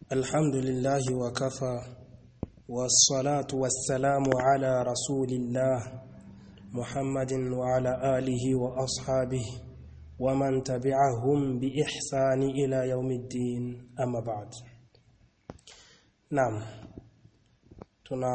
الحمد لله وكفى والصلاة والسلام على رسول الله محمد وعلى آله وأصحابه ومن تبعهم بإحسان إلى يوم الدين أما بعد نعم tuna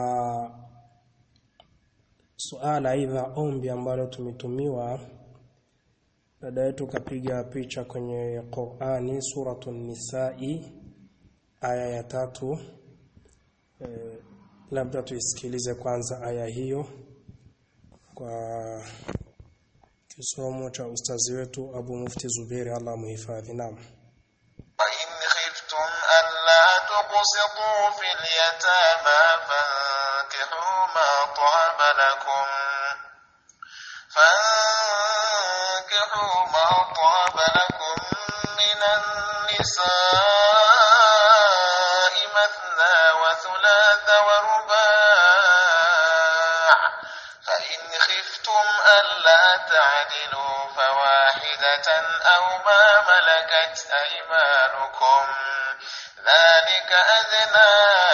suala aidha ombi ambalo tumetumiwa dada yetu kapiga picha kwenye Qur'ani suratun Nisa'i aya ya tatu e, labda tuisikilize kwanza aya hiyo kwa kisomo cha ustazi wetu Abu Mufti Zuberi Allah muhifadhi naam وإن خفتم ألا تقسطوا في اليتامى فانكحوا ما طاب لكم فانكحوا ما طاب لكم من النساء مثنى وثلاث ورباع فإن خفتم ألا تعدلوا فواحدة أو ما ملكت أيمانكم ذلك أدنى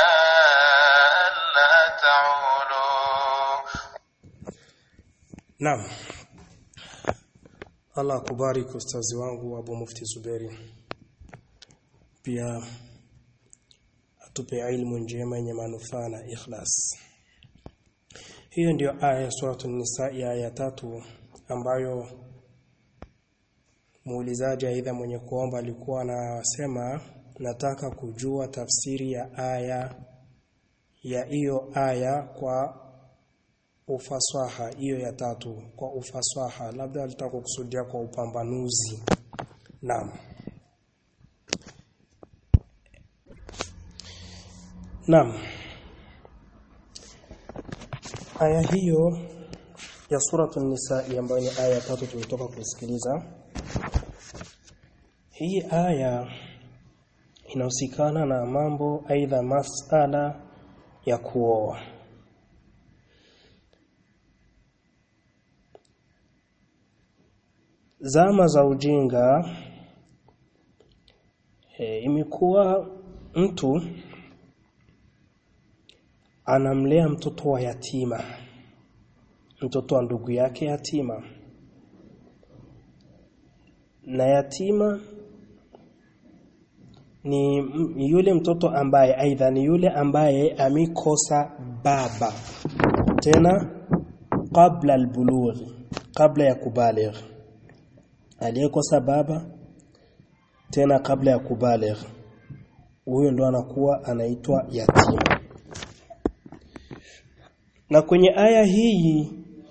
ألا تعولوا Naam. Allah kubariki ustazi wangu Abu Mufti Zuberi. Pia atupe ilmu njema yenye manufaa na ikhlas. Hiyo ndio aya ya suratul Nisa ya aya tatu ambayo muulizaji aidha mwenye kuomba alikuwa anasema nataka kujua tafsiri ya aya ya hiyo aya kwa ufasaha hiyo ya tatu kwa ufasaha labda alitaka kukusudia kwa upambanuzi naam naam aya hiyo ya suratul nisa ambayo ni aya ya tatu tumetoka kusikiliza hii aya inahusikana na mambo aidha masala ya kuoa zama za ujinga e, imekuwa mtu anamlea mtoto wa yatima mtoto wa ndugu yake yatima na yatima ni m- yule mtoto ambaye aidha ni yule ambaye amekosa baba tena kabla albulughi kabla ya kubaligh aliyekosa baba tena kabla ya kubaligh huyo ndo anakuwa anaitwa yatima na kwenye aya hii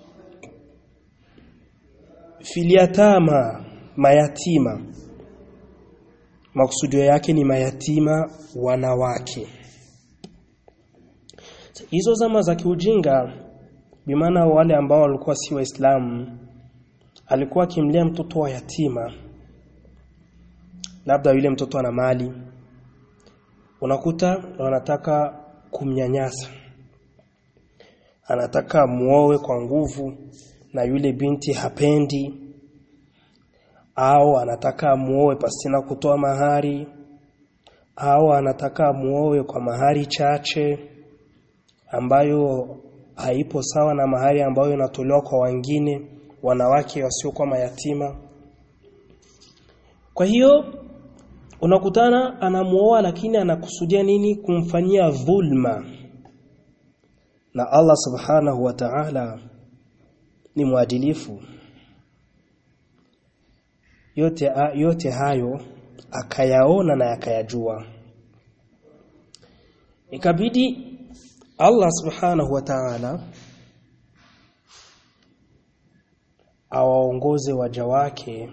filiatama mayatima makusudio yake ni mayatima wanawake hizo zama za kiujinga bimaana wale ambao walikuwa si waislamu alikuwa akimlea mtoto wa yatima labda yule mtoto ana mali unakuta wanataka kumnyanyasa anataka muowe kwa nguvu na yule binti hapendi au anataka muowe pasina kutoa mahari au anataka muowe kwa mahari chache ambayo haipo sawa na mahari ambayo inatolewa kwa wengine wanawake wasiokuwa mayatima kwa hiyo unakutana anamuoa lakini anakusudia nini kumfanyia dhulma na Allah subhanahu wa ta'ala ni mwadilifu yote yote hayo akayaona na akayajua ikabidi Allah subhanahu wa ta'ala awaongoze waja wake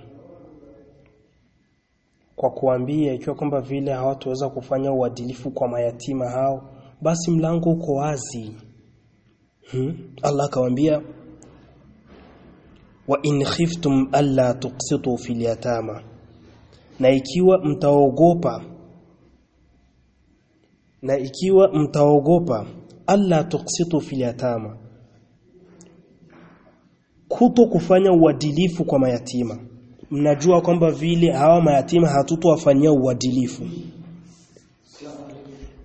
kwa kuambia ikiwa kwamba vile hawataweza kufanya uadilifu kwa mayatima hao basi mlango uko wazi hmm? Allah akawaambia wa in khiftum alla tuqsitu fil yatama na ikiwa mtaogopa na ikiwa mtaogopa alla tuqsitu fil yatama kuto kufanya uadilifu kwa mayatima mnajua kwamba vile hawa mayatima hatutowafanyia uadilifu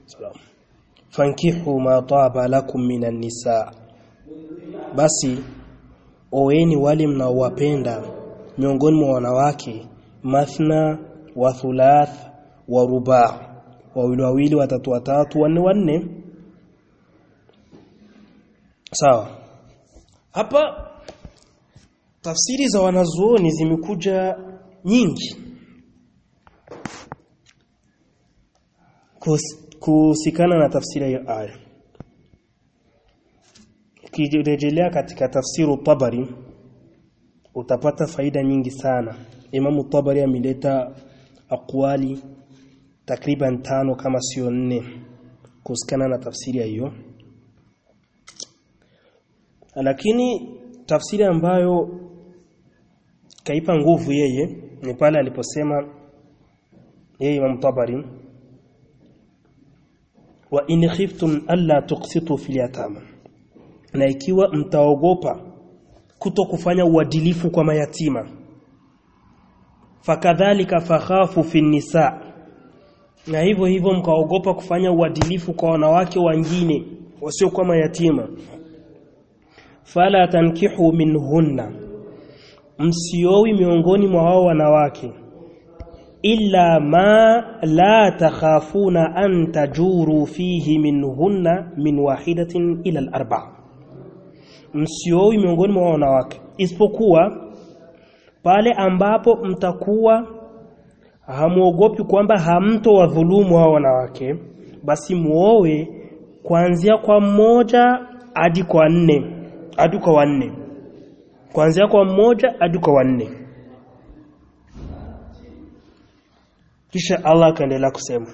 salam fankihu ma taba lakum minan nisa basi oweni wale mnaowapenda miongoni mwa wanawake mathna wa thulath wa ruba wawili wawili watatu watatu wanne wanne sawa hapa tafsiri za wanazuoni zimekuja nyingi kuhusikana na tafsiri ya aya ukirejelea katika tafsiru Tabari utapata faida nyingi sana Imamu Tabari ameleta akwali takriban tano kama sio nne kuhusikana na tafsiri hiyo lakini tafsiri ambayo kaipa nguvu yeye ni pale aliposema yeye Imam Tabari wa in khiftum alla tuqsitu fil yatama na ikiwa mtaogopa kuto kufanya uadilifu kwa mayatima fakadhalika fakhafu fi nisa na hivyo hivyo mkaogopa kufanya uadilifu kwa wanawake wengine wasio kwa mayatima fala tankihu minhunna msiowi miongoni mwa wao wanawake illa ma la takhafuna an tajuru fihi minhunna min wahidatin ila al-arba msiowi miongoni mwa wanawake isipokuwa pale ambapo mtakuwa hamuogopi kwamba hamto wadhulumu hao wanawake basi muowe kuanzia kwa mmoja hadi kwa nne hadi kwa wanne kuanzia kwa mmoja hadi kwa wanne kisha Allah akaendelea kusema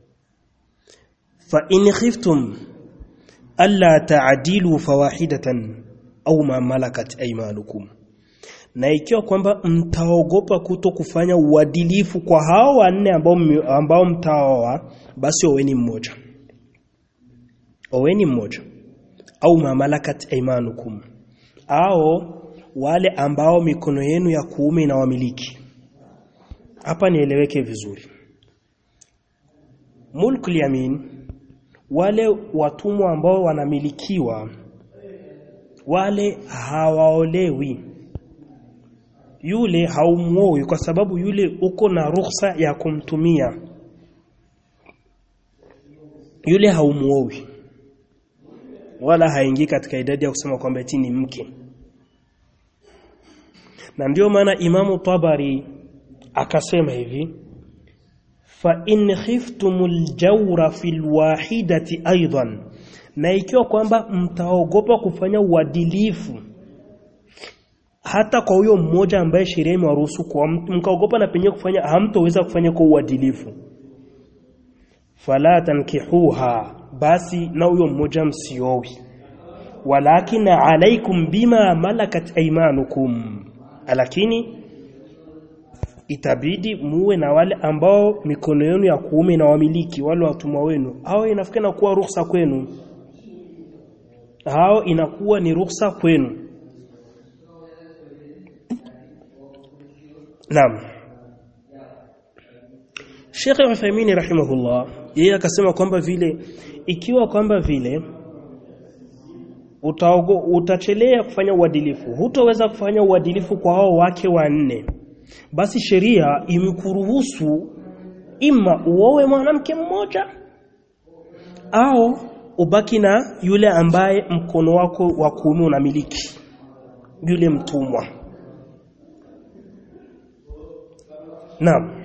fa in khiftum alla ta'dilu fawahidatan au ma malakat aymanukum na ikiwa kwamba mtaogopa kuto kufanya uadilifu kwa hao wanne ambao ambao mtaoa basi oweni mmoja oweni mmoja au ma malakat aymanukum au wale ambao mikono yenu ya kuume inawamiliki hapa nieleweke vizuri mulkul yamin wale watumwa ambao wanamilikiwa wale hawaolewi yule haumuoi kwa sababu yule uko na ruhusa ya kumtumia yule haumuoi wala haingii katika idadi ya kusema kwamba eti ni mke na ndio maana imamu Tabari akasema hivi fa in khiftumul jawra fil wahidati aidan na ikiwa kwamba mtaogopa kufanya uadilifu hata kwa huyo mmoja ambaye sheria imewaruhusu kwa mkaogopa na penye kufanya hamtoweza kufanya kwa uadilifu fala tankihuha basi na huyo mmoja msiowi walakin alaikum bima malakat aymanukum lakini itabidi muwe na wale ambao mikono yenu ya kuume na wamiliki wale watumwa wenu hao inafikana kuwa ruhusa kwenu hao inakuwa ni ruhusa kwenu Naam Sheikh Uthaymeen rahimahullah yeye akasema kwamba vile ikiwa kwamba vile utaogo utachelea kufanya uadilifu hutoweza kufanya uadilifu kwa hao wake wanne basi sheria imekuruhusu ima uowe mwanamke mmoja au ubaki na yule ambaye mkono wako wa kuume unamiliki yule mtumwa Naam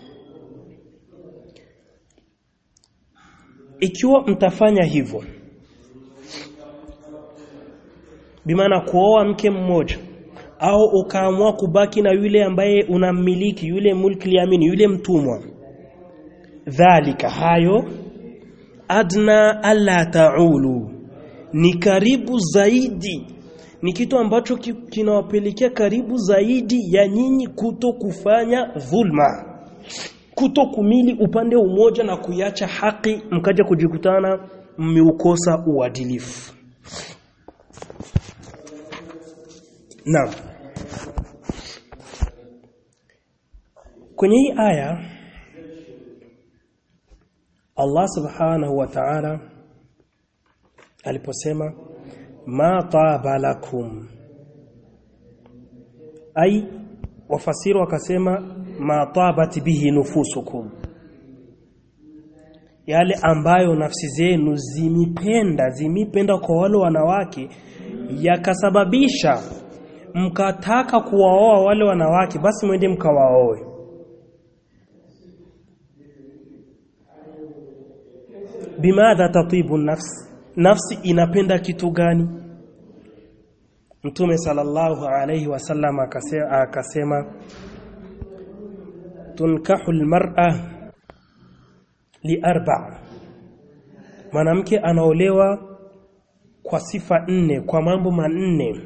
Ikiwa mtafanya hivyo bimaana kuoa mke mmoja au ukaamua kubaki na yule ambaye unamiliki yule mulki yamini yule mtumwa dhalika hayo adna alla taulu ni karibu zaidi ni kitu ambacho kinawapelekea karibu zaidi ya nyinyi kuto kufanya dhulma kuto kumili upande umoja na kuiacha haki mkaja kujikutana mmeukosa uadilifu Naam Kwenye hii aya Allah subhanahu wa ta'ala aliposema ma taba lakum ai wafasiri wakasema ma tabat bihi nufusukum yale ambayo nafsi zenu zimipenda zimipenda kwa wale wanawake yakasababisha mkataka kuwaoa wale wanawake basi mwende mkawaoe bimadha tatibu nafsi nafsi inapenda kitu gani mtume sallallahu alayhi wasallam akasema, akasema tunkahu almar'a liarba mwanamke anaolewa kwa sifa nne kwa mambo manne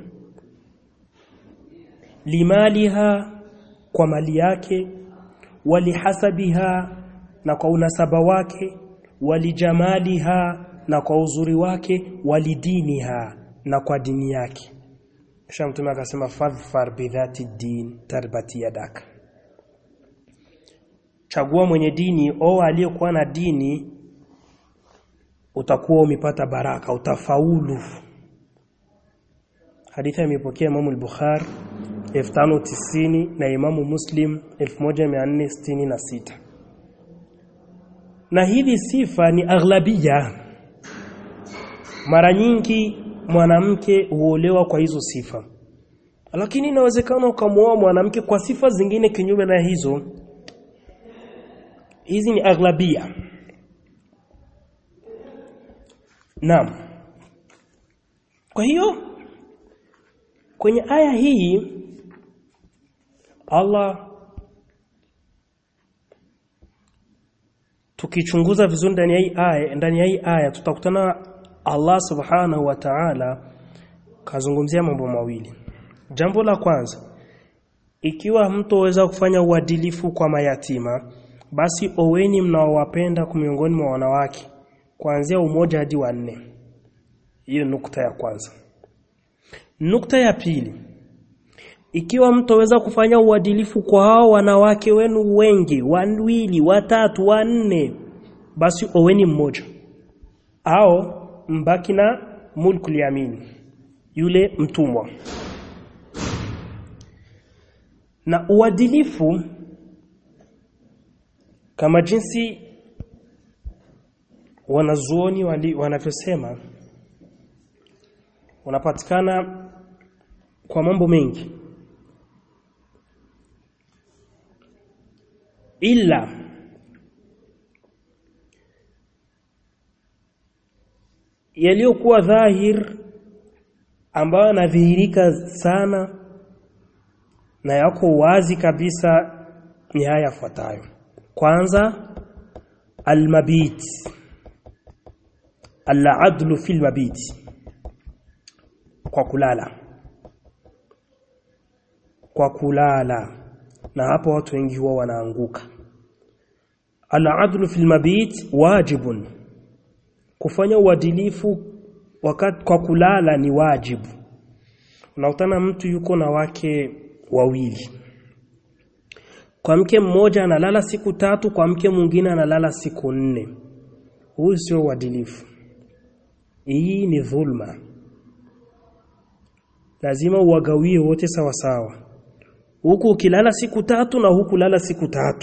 limaliha kwa mali yake walihasabiha na kwa unasaba wake walijamaliha na kwa uzuri wake walidiniha na kwa dini yake kisha mtume akasema fadhfar bidhati din tarbati yadaka chagua mwenye dini o aliyekuwa na dini utakuwa umepata baraka utafaulu hadithi imepokea Imam al-Bukhari 1590 na Imamu Muslim 1466 na hizi sifa ni aghlabia mara nyingi mwanamke huolewa kwa hizo sifa lakini inawezekana ukamwoa mwanamke kwa sifa zingine kinyume na hizo hizi ni aghlabia naam kwa hiyo kwenye aya hii Allah tukichunguza vizuri ndani ya hii aya ndani ya hii aya tutakutana Allah subhanahu wa ta'ala kazungumzia mambo mawili jambo la kwanza ikiwa mtoweza kufanya uadilifu kwa mayatima basi oweni mnaowapenda miongoni mwa wanawake kuanzia umoja hadi wanne hiyo nukta ya kwanza nukta ya pili ikiwa mtoweza kufanya uadilifu kwa hao wanawake wenu wengi wawili watatu wanne basi oweni mmoja au mbaki na mulkul yamin yule mtumwa na uadilifu kama jinsi wanazuoni wanavyosema unapatikana kwa mambo mengi ila yaliyokuwa dhahir ambayo yanadhihirika sana na yako wazi kabisa ni haya yafuatayo kwanza almabit al-adlu fil mabit kwa kulala kwa kulala na hapo watu wengi huwa wanaanguka al-adlu fil mabit wajibun kufanya uadilifu wakati kwa kulala ni wajibu unakutana mtu yuko na wake wawili kwa mke mmoja analala siku tatu kwa mke mwingine analala siku nne huu sio uadilifu hii ni dhulma lazima uwagawie wote sawa sawa huku ukilala siku tatu na huku lala siku tatu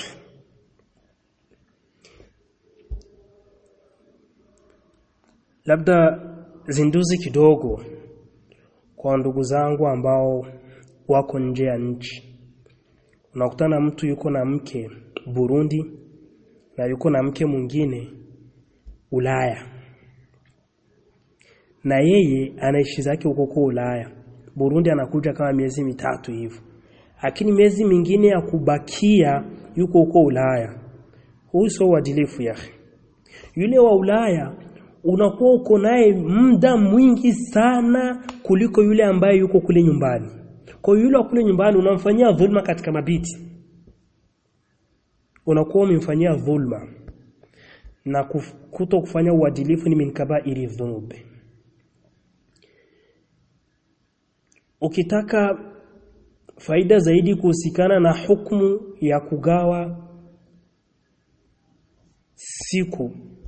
labda zinduzi kidogo kwa ndugu zangu ambao wako nje ya nchi unakutana mtu yuko na mke Burundi na yuko na mke mwingine Ulaya na yeye anaishi zake huko kwa Ulaya Burundi anakuja kama miezi mitatu hivyo lakini miezi mingine ya kubakia yuko huko Ulaya huyu sio uadilifu yake yule wa Ulaya unakuwa uko naye muda mwingi sana kuliko yule ambaye yuko kule nyumbani kwa yule wa kule nyumbani unamfanyia dhulma katika mabiti unakuwa umemfanyia dhulma na kuf, kuto kufanya uadilifu ni min kabairi dhunub ukitaka faida zaidi kuhusikana na hukumu ya kugawa siku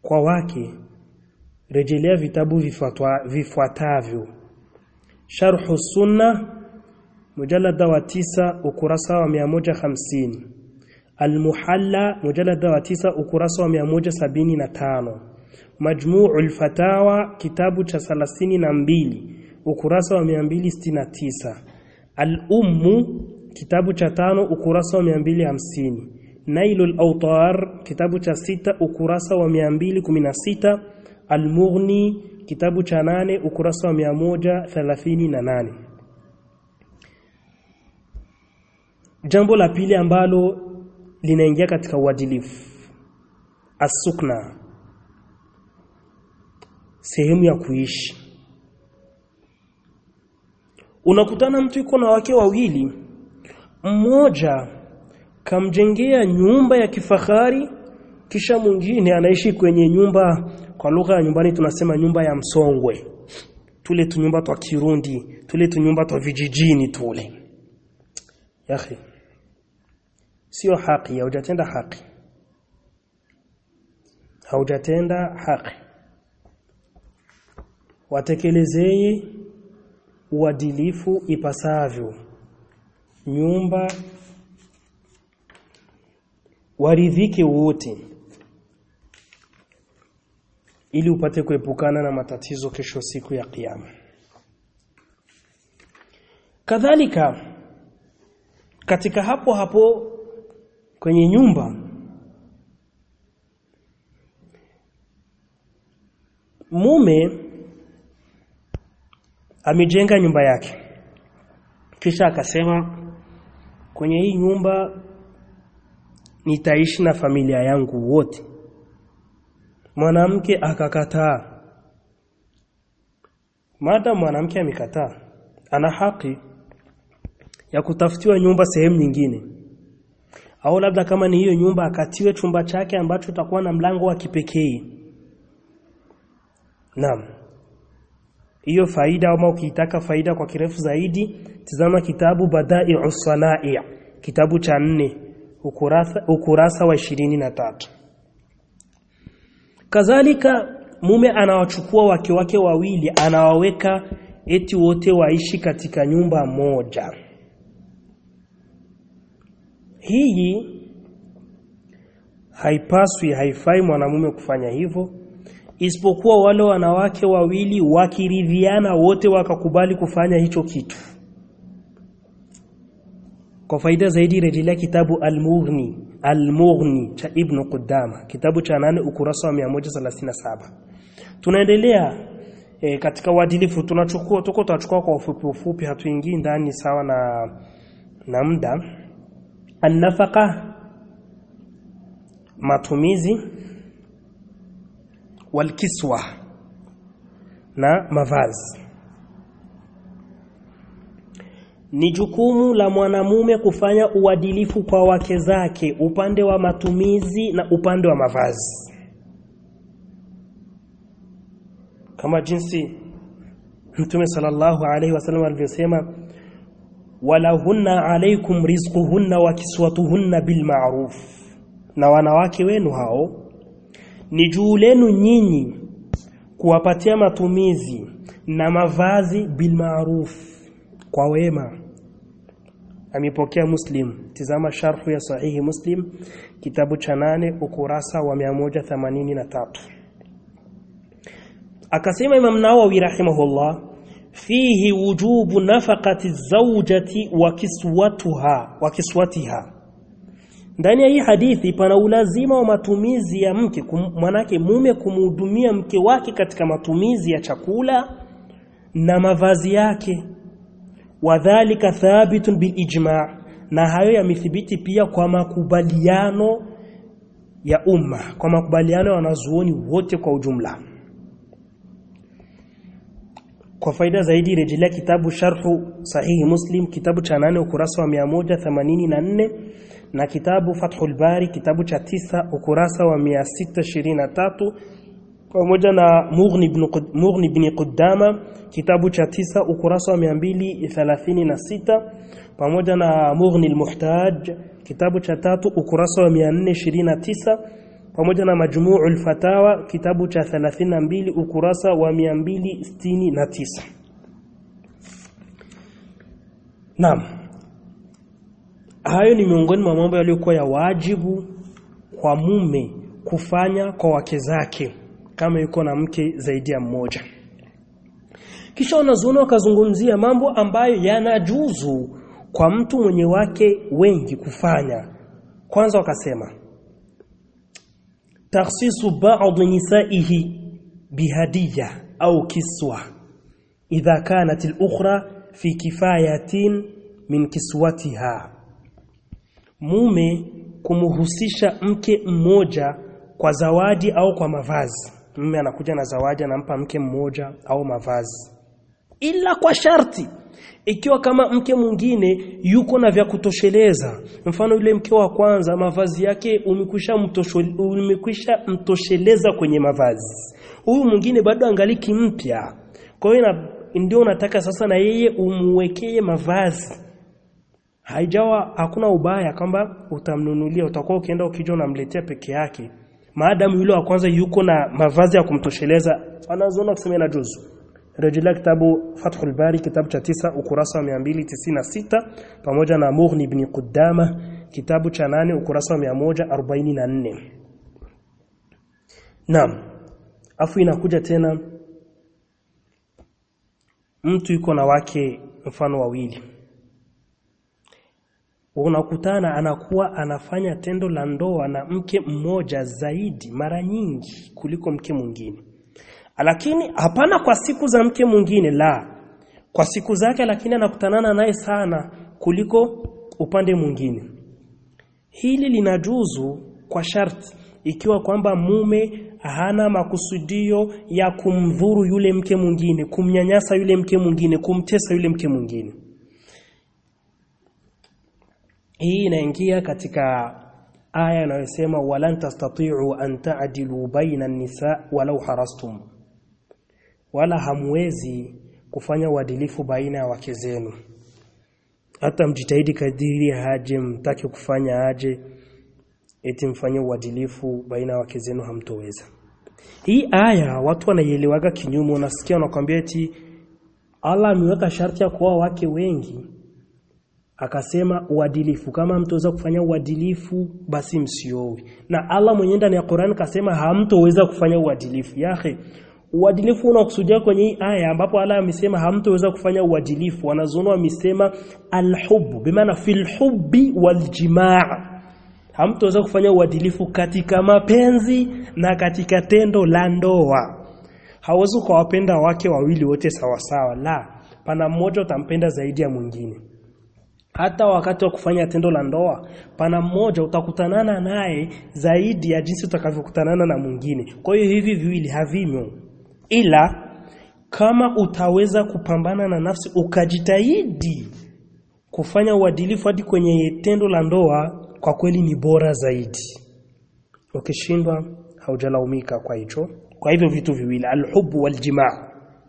kwa wake rejelea vitabu vifuatwa- vifuatavyo sharhu sunna mujallada wa tisa ukurasa wa 150 almuhalla mujallada wa tisa ukurasa wa 175 majmuu alfatawa kitabu cha 32 ukurasa wa 269 al-ummu kitabu cha tano ukurasa wa 250 nailul awtar kitabu cha sita ukurasa wa 216 al-mughni kitabu cha nane ukurasa wa 138 jambo la pili ambalo linaingia katika uadilifu asukna sehemu ya kuishi unakutana mtu yuko na wake wawili mmoja kamjengea nyumba ya kifahari kisha mwingine anaishi kwenye nyumba kwa lugha ya nyumbani tunasema nyumba ya msongwe tule tunyumba twa kirundi tule tunyumba twa vijijini tule yahi sio haki haujatenda haki haujatenda haki watekelezee uadilifu ipasavyo nyumba waridhike wote ili upate kuepukana na matatizo kesho siku ya kiyama kadhalika katika hapo hapo kwenye nyumba mume amejenga nyumba yake kisha akasema kwenye hii nyumba nitaishi na familia yangu wote mwanamke akakataa mada mwanamke amekataa ana haki ya kutafutiwa nyumba sehemu nyingine au labda kama ni hiyo nyumba akatiwe chumba chake ambacho takuwa na mlango wa kipekee naam hiyo faida ama ukiitaka faida kwa kirefu zaidi tizama kitabu Bada'i'us Sana'i kitabu cha nne ukurasa, ukurasa wa ishirini na tatu kadhalika mume anawachukua wake wake wawili anawaweka eti wote waishi katika nyumba moja hii haipaswi haifai mwanamume kufanya hivyo isipokuwa wale wanawake wawili wakiridhiana wote wakakubali kufanya hicho kitu kwa faida zaidi rejelea kitabu Al-Mughni Al-Mughni cha Ibn Qudama kitabu cha nane ukurasa wa 137 tunaendelea e, katika uadilifu tunachukua tuko tunachukua kwa ufupi ufupi hatuingii ndani sawa na na muda an-nafaqa matumizi walkiswa na mavazi ni jukumu la mwanamume kufanya uadilifu kwa wake zake upande wa matumizi na upande wa mavazi kama jinsi Mtume sallallahu alaihi wasallam alivyosema walahunna alaikum rizquhunna wa kiswatuhunna bil ma'ruf na wanawake wenu hao ni juu lenu nyinyi kuwapatia matumizi na mavazi bil ma'ruf kwa wema amepokea muslim tizama sharhu ya sahihi muslim kitabu cha nane ukurasa wa 183 akasema imam nawawi rahimahullah fihi wujubu nafaqati zawjati wa kiswatuha wa kiswatiha ndani ya hii hadithi pana ulazima wa matumizi ya mke kum, manake mume kumhudumia mke wake katika matumizi ya chakula na mavazi yake wadhālika thabitun bil ijma' na hayo yamethibiti pia kwa makubaliano ya umma kwa makubaliano ya wanazuoni wote kwa ujumla kwa faida zaidi rejelea kitabu sharhu sahihi muslim kitabu cha nane ukurasa wa 184 na kitabu fathul bari kitabu cha tisa ukurasa wa 623 pamoja na Mughni ibn Mughni ibn Qudama kitabu cha tisa ukurasa wa 236 pamoja na Mughni al-Muhtaj kitabu cha tatu ukurasa wa 429 pamoja na Majmu'ul Fatawa kitabu cha 32 ukurasa wa 269 Naam hayo ni miongoni mwa mambo yaliyokuwa ya wajibu kwa mume kufanya kwa wake zake kama yuko na mke zaidi ya mmoja kisha wanazuoni wakazungumzia mambo ambayo yanajuzu kwa mtu mwenye wake wengi kufanya kwanza wakasema takhsisu ba'd nisaihi bihadiya au kiswa idha kanat al-ukhra fi kifayatin min kiswatiha mume kumhusisha mke mmoja kwa zawadi au kwa mavazi mume anakuja na zawadi anampa mke mmoja au mavazi ila kwa sharti ikiwa kama mke mwingine yuko na vya kutosheleza mfano yule mke wa kwanza mavazi yake umekwisha umekwisha mtosheleza kwenye mavazi huyu mwingine bado angaliki mpya kwa hiyo ndio unataka sasa na yeye umwekee mavazi haijawa hakuna ubaya kwamba utamnunulia utakuwa ukienda ukija unamletea peke yake maadamu yule wa kwanza yuko na mavazi ya kumtosheleza wanazoona kusema na juzu rejelea kitabu Fathul Bari kitabu cha tisa ukurasa wa 296 pamoja na Mughni ibn Qudama kitabu cha nane ukurasa wa 144 Naam afu inakuja tena mtu yuko na wake mfano wawili unakutana anakuwa anafanya tendo la ndoa na mke mmoja zaidi mara nyingi kuliko mke mwingine lakini hapana kwa siku za mke mwingine la kwa siku zake lakini anakutanana naye sana kuliko upande mwingine hili linajuzu kwa sharti ikiwa kwamba mume hana makusudio ya kumdhuru yule mke mwingine kumnyanyasa yule mke mwingine kumtesa yule mke mwingine hii inaingia katika aya inayosema walan tastati'u an ta'dilu baina an-nisa walau harastum wala hamwezi kufanya uadilifu baina ya wake zenu hata mjitahidi kadiri haje mtake kufanya aje eti mfanye uadilifu baina ya wake zenu hamtoweza hii aya watu wanaielewaga kinyume unasikia wanakuambia eti Allah ameweka sharti ya kuoa wake wengi akasema uadilifu kama mtoweza kufanya uadilifu basi msiowe na Allah mwenyewe ndani ya Qur'an kasema hamtoweza kufanya uadilifu yahe uadilifu unakusudia kwenye hii aya ambapo Allah amesema hamtoweza kufanya uadilifu wanazoona wamesema alhub bimaana fil hubbi waljimaa hamtoweza kufanya uadilifu katika mapenzi na katika tendo la ndoa hauwezi kuwapenda wake wawili wote sawasawa la pana mmoja utampenda zaidi ya mwingine hata wakati wa kufanya tendo la ndoa pana mmoja utakutanana naye zaidi ya jinsi utakavyokutanana na mwingine kwa hiyo hivi viwili havimo ila kama utaweza kupambana na nafsi ukajitahidi kufanya uadilifu hadi kwenye tendo la ndoa kwa kweli ni bora zaidi ukishindwa haujalaumika kwa hicho kwa hivyo vitu viwili alhubu waljimaa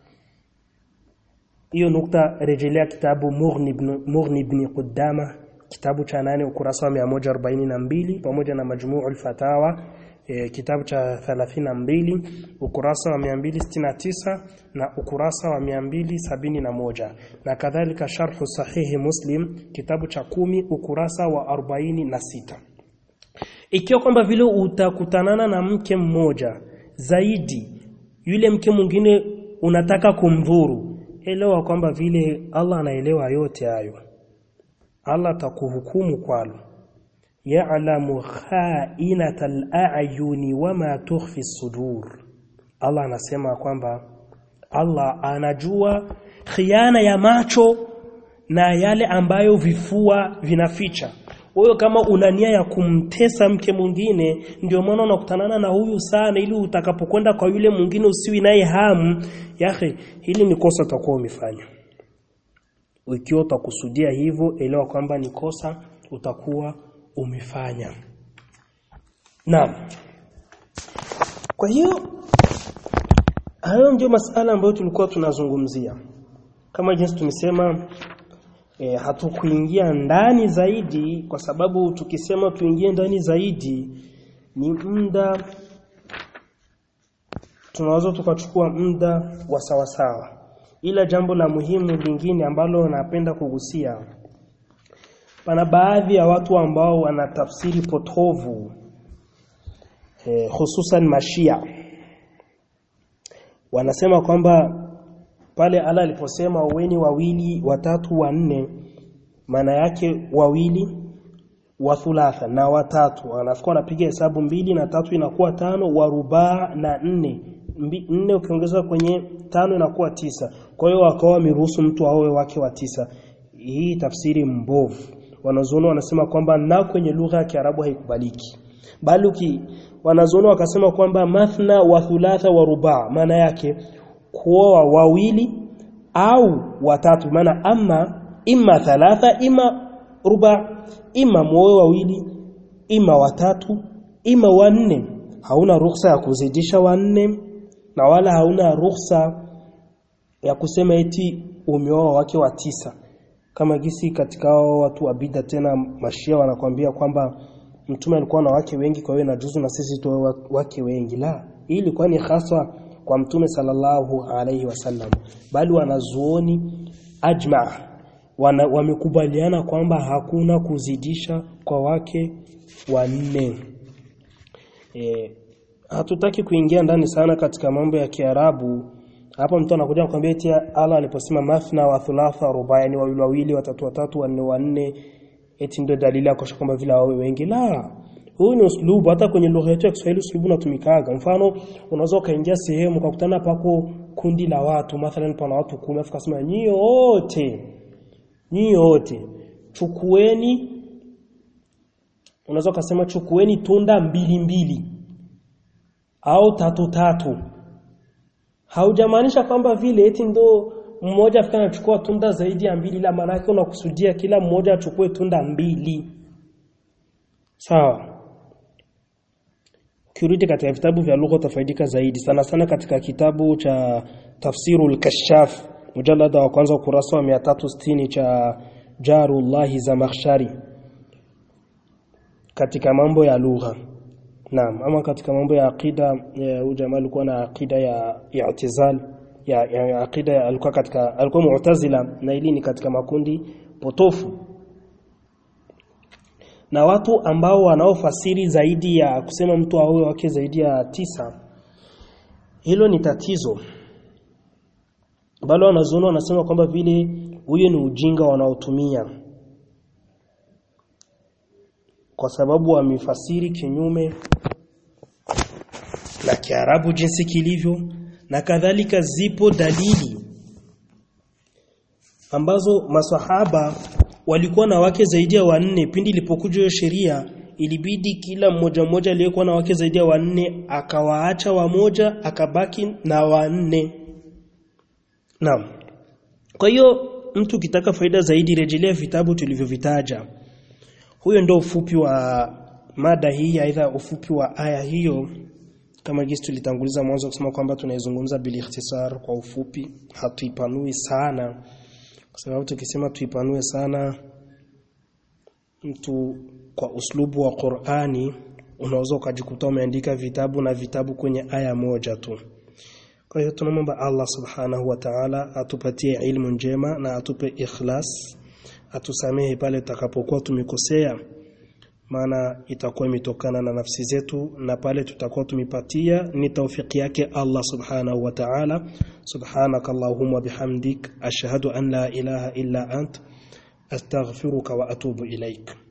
hiyo nukta rejelea kitabu Mughni ibn Mughni ibn Qudama kitabu cha nane ukurasa wa 142 pamoja na Majmu'ul Fatawa e, kitabu cha 32 ukurasa wa 269 na ukurasa wa 271 na kadhalika sharhu sahihi Muslim kitabu cha kumi ukurasa wa 46 ikiwa kwamba vile utakutanana na mke mmoja zaidi yule mke mwingine unataka kumdhuru elewa kwamba vile Allah anaelewa yote hayo Allah atakuhukumu kwalo ya'lamu kha'inatal a'yuni wama tukhfi sudur Allah anasema kwamba Allah anajua khiana ya macho na yale ambayo vifua vinaficha wewe kama una nia ya kumtesa mke mwingine ndio maana unakutanana na huyu sana ili utakapokwenda kwa yule mwingine usiwi naye hamu yahe hili ni kosa utakuwa umefanya ikiwa utakusudia hivyo elewa kwamba ni kosa utakuwa umefanya naam kwa hiyo hayo ndio masala ambayo tulikuwa tunazungumzia kama jinsi tumesema e, hatukuingia ndani zaidi kwa sababu tukisema tuingie ndani zaidi ni muda tunaweza tukachukua muda wa sawasawa ila jambo la muhimu lingine ambalo napenda kugusia pana baadhi ya watu ambao wana tafsiri potovu eh, hususan mashia wanasema kwamba pale Allah aliposema uweni wawili watatu wanne maana yake wawili wa thulatha na watatu anafikwa anapiga hesabu mbili na tatu inakuwa tano wa rubaa na nne Mbi, nne ukiongeza kwenye tano inakuwa tisa kwa hiyo wakawa wameruhusu mtu aowe wake wa tisa hii tafsiri mbovu wanazuoni wanasema kwamba na kwenye lugha ya Kiarabu haikubaliki bali uki wanazuoni wakasema kwamba mathna wa thulatha wa rubaa maana yake kuoa wawili au watatu maana ama imma thalatha imma ruba ima muoe wawili ima watatu ima wanne hauna ruhusa ya kuzidisha wanne na wala hauna ruhusa ya kusema eti umeoa wake wa tisa kama gisi katika hao watu wa bid'a tena mashia wanakwambia kwamba mtume alikuwa na wake wengi kwa hiyo inajuzu na sisi tuwe wake wengi la hii ilikuwa ni hasa kwa mtume sallallahu alaihi wasallam bali wanazuoni ajma wana, wamekubaliana kwamba hakuna kuzidisha kwa wake wanne e, hatutaki kuingia ndani sana katika mambo ya Kiarabu hapa mtu anakuja kukwambia eti Allah aliposema mathna wa thulatha ruba yani wawili wawili watatu watatu wanne wanne eti ndio dalili ya kuonyesha kwamba vile wawe wengi la huu ni uslubu hata kwenye lugha yetu ya Kiswahili uslubu unatumikaga mfano unaweza ukaingia sehemu ukakutana pako kundi la watu mathalan pana watu 10 afu kasema nyie wote nyie wote chukueni unaweza ukasema chukueni tunda mbili mbili au tatu tatu haujamaanisha kwamba vile eti ndo mmoja afika anachukua tunda zaidi ya mbili la maana yake unakusudia kila mmoja achukue tunda mbili sawa kirudi katika vitabu vya lugha utafaidika zaidi sana sana katika kitabu cha tafsirul kashaf mujallada wa kwanza ukurasa wa 360 cha Jarullahi Zamakhshari katika mambo ya lugha Naam ama katika mambo ya aqida huyu jamaa alikuwa na aqida ya i'tizal ya, ya, ya aqida ya, alikuwa katika alikuwa mu'tazila na ili ni katika makundi potofu na watu ambao wanaofasiri zaidi ya kusema mtu aoe wake zaidi ya tisa hilo ni tatizo bali wanazuoni wanasema kwamba vile huyo ni ujinga wanaotumia kwa sababu wamefasiri kinyume na Kiarabu jinsi kilivyo na kadhalika zipo dalili ambazo masahaba walikuwa na wake zaidi ya wanne pindi ilipokuja hiyo sheria ilibidi kila mmoja mmoja aliyekuwa na wake zaidi ya wanne akawaacha wamoja akabaki na wanne Naam. Kwa hiyo mtu ukitaka faida zaidi rejelea vitabu tulivyovitaja. Huyo ndio ufupi wa mada hii aidha ufupi wa aya hiyo kama gisi tulitanguliza mwanzo kusema kwamba tunaizungumza bil ikhtisar kwa ufupi hatuipanui sana kwa sababu tukisema tuipanue sana mtu kwa uslubu wa Qur'ani unaweza ukajikuta umeandika vitabu na vitabu kwenye aya moja tu kwa hiyo tunamwomba Allah subhanahu wa ta'ala atupatie ilmu njema na atupe ikhlas atusamehe pale tutakapokuwa tumekosea maana itakuwa imetokana na nafsi zetu na pale tutakuwa tumepatia ni taufiki yake Allah subhanahu wa ta'ala subhanaka allahumma bihamdik ashhadu an la ilaha illa ant astaghfiruka wa atubu ilaik